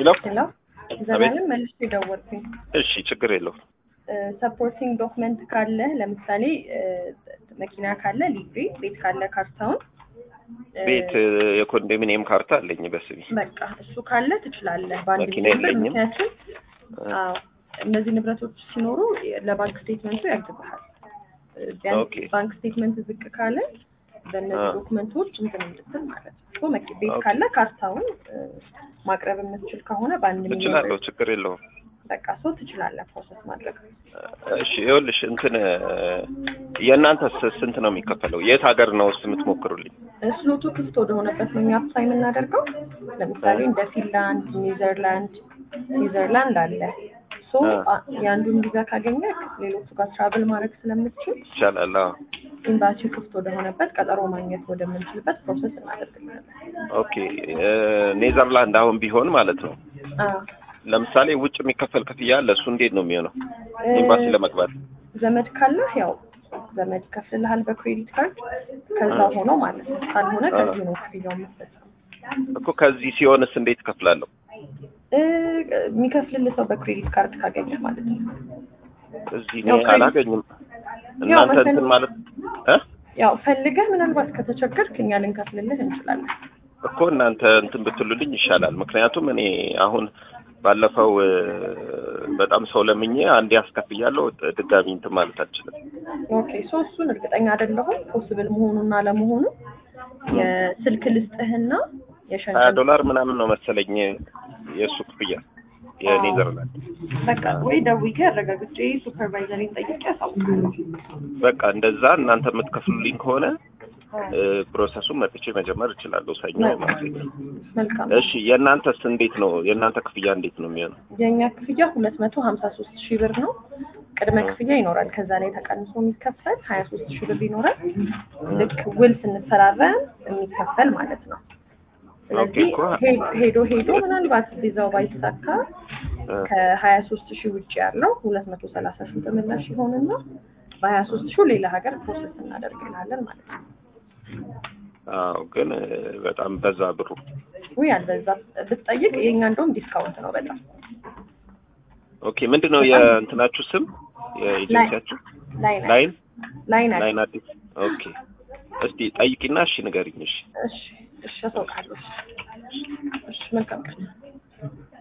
ሄሎ ሄሎ ዘላለም መልሼ ደወልኩኝ። እሺ፣ ችግር የለውም። ሰፖርቲንግ ዶክመንት ካለ ለምሳሌ መኪና ካለ ሊብሬ፣ ቤት ካለ ካርታውን እ፣ ቤት የኮንዶሚኒየም ካርታ አለኝ በስሜ። በቃ እሱ ካለ ትችላለህ በአንድ መኪና ጊዜ ብር። የለኝም። ምክንያቱም አዎ እነዚህ ንብረቶች ሲኖሩ ለባንክ ስቴትመንቱ ያግዝሃል። ቢያንስ ኦኬ። ባንክ ስቴትመንት ዝቅ ካለ በእነዚህ አ። ዶክመንቶች እንትን እንድትል ማለት ነው። ሶ መኪ- ቤት ኦኬ። ካለ ካርታውን እ፣ ማቅረብ የምትችል ከሆነ በአንድ ሚሊዮን እችላለሁ፣ ብር ችግር የለውም። በቃ ሶ ትችላለህ ፕሮሰስ ማድረግ። እሺ፣ ይኸውልሽ እንትን የእናንተስ ስንት ነው የሚከፈለው? የት ሀገር ነው ውስጥ የምትሞክሩልኝ? ስሎቱ ክፍት ወደሆነበት ነው እኛ አፕላይ የምናደርገው። ለምሳሌ እንደ ፊንላንድ፣ ኔዘርላንድ ኔዘርላንድ አለ። ሶ አ። አ- የአንዱን ቪዛ ካገኘ ሌሎቹ ጋር ትራቭል ማድረግ ስለምትችል ይቻላል። አዎ። ኤምባሲ ክፍት ወደሆነበት ቀጠሮ ማግኘት ወደምንችልበት ፕሮሰስ እናደርግልናለን። ኦኬ። ኔዘርላንድ አሁን ቢሆን ማለት ነው አዎ። ለምሳሌ ውጭ የሚከፈል ክፍያ አለ። እሱ እንዴት ነው የሚሆነው? እ፣ ኤምባሲ ለመግባት ዘመድ ካለህ ያው ዘመድ ይከፍልልሃል በክሬዲት ካርድ ከዛ አ። ሆኖ ማለት ነው። ካልሆነ አ። ከዚህ ነው ክፍያው መፈጸም እኮ ከዚህ ሲሆንስ እንዴት እከፍላለሁ? እ፣ የሚከፍልልህ ሰው በክሬዲት ካርድ ካገኘህ ማለት ነው። እዚህ ያው እኔ ክሬዲት- አላገኝም። ያው እናንተ መሰለኝ- እንትን ማለት እ ያው ፈልገህ ምናልባት ከተቸገርክ እኛ ልንከፍልልህ እንችላለን። እኮ እናንተ እንትን ብትሉልኝ ይሻላል። ምክንያቱም እኔ አሁን ባለፈው እ፣ በጣም ሰው ለምኜ አንዴ አስከፍያለሁ። ድጋሚ እንትን ማለት አልችልም። ኦኬ ሶ እሱን እርግጠኛ አይደለሁም ፖስብል መሆኑና ለመሆኑ የስልክ ልስጥህና ሀያ የሸንሸን ዶላር ምናምን ነው መሰለኝ የእሱ ክፍያ የኔዘርላንድ። በቃ ወይ ደውዬ አረጋግጬ ሱፐርቫይዘሪን ጠይቄ ያሳውቃለሁ። በቃ እንደዛ እናንተ የምትከፍሉልኝ ከሆነ እ፣ ፕሮሰሱን መጥቼ መጀመር እችላለሁ ሰኞ ማክሰኞ። መልካም እሺ የእናንተስ እንዴት ነው? የእናንተ ክፍያ እንዴት ነው የሚሆነው? የእኛ ክፍያ ሁለት መቶ ሀምሳ ሶስት ሺህ ብር ነው። ቅድመ ክፍያ ይኖራል። ከዛ ላይ ተቀንሶ የሚከፈል ሀያ ሶስት ሺህ ብር ይኖራል። ልክ ውል ስንፈራረም የሚከፈል ማለት ነው። ስለዚህ ኦኬ እኮ። ሄ- ሄዶ ሄዶ ምናልባት ቪዛው ባይሳካ እ፣ ከሀያ ሶስት ሺህ ውጭ ያለው ሁለት መቶ ሰላሳ ሺህ ተመላሽ ይሆንና በሀያ ሶስት ሺህ ሌላ ሀገር ፕሮሰስ እናደርግልሃለን ማለት ነው። አዎ ግን እ፣ በጣም በዛ ብሩ። ውይ አልበዛ ብትጠይቅ የእኛ እንደውም ዲስካውንት ነው በጣም ኦኬ ምንድን ነው የእንትናችሁ ስም የኤጀንሲያችሁ? ላይን ላይን ላይን አለ። ላይን አዲስ። ኦኬ እስቲ ጠይቂና እሺ ንገሪኝ። እሺ እሺ እሺ አሳውቃለሁ። እሺ መልካም ቀን